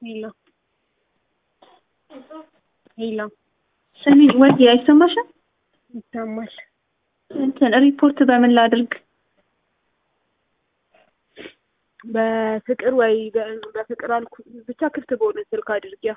ሄሎ ሄሎ ስሚ ወይ አይሰማሽም? ይሰማል። እንትን ሪፖርት በምን ላድርግ? በፍቅር ወይ በ- በፍቅር አልኩ ብቻ ክፍት በሆነ ስልክ አድርጊያ።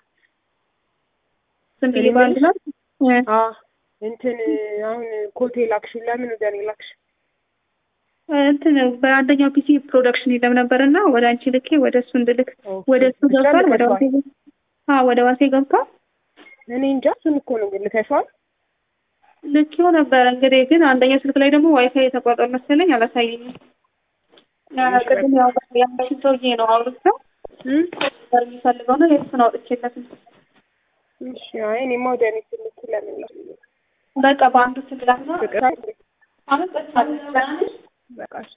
ዝም ብዬ እኔ በአንድ ላይ እ፣ አ እንትን አሁን ኮቴ ላክሽን ለምን ወደ እኔ ላክሽ? እንትን በአንደኛው ፒሲ ፕሮዳክሽን የለም ነበር እና ወደ አንቺ ልኬ ወደ እሱ እንድልክ ኦኬ። ወደ እሱ ብቻ ገብቷል። ወደ ልከሽዋል? ዋሴ ገብ- አዎ ወደ ዋሴ ገብቷል። እኔ እንጃ እሱን እኮ ነው ግን ልከሽዋል? ልኬው ነበር እንግዲህ ግን አንደኛው ስልክ ላይ ደግሞ ዋይፋይ የተቋረጠ መሰለኝ አላሳየኝም። ያ ቅድም ያው ያንቺን ሰውዬ ነው አውርተው እም? ነበር የሚፈልገው ነው የእሱን አውጥቼለት ነው። እሺ አይ እኔማ ወደ እኔ ስልክ ለምን ላክ? በቃ በአንዱ ስልክ ነው ፍቅር አሁን ጠጥታለች። በቃ እሺ።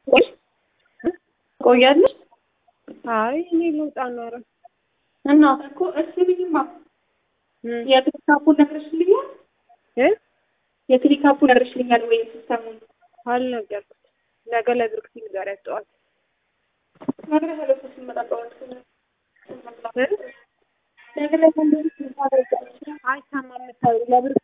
ቆያለች አይ እኔ ልውጣ ነው ኧረ እና እኮ እሺ ብዬማ እም? የክሊካፑን ነግረሽልኛል? እ? የክሊካፑ ነግረሽልኛል ወይ ሲስተሙን አልነገርኩት ነገ ለብርክቲ ንገሪያት ጠዋት ነግረሻለሁ እኮ ስንመጣ ጠዋት እ? ነግረሻለሁ እንደዚህ ስንመጣ አይሰማም የምታወሪው ለብርክቲ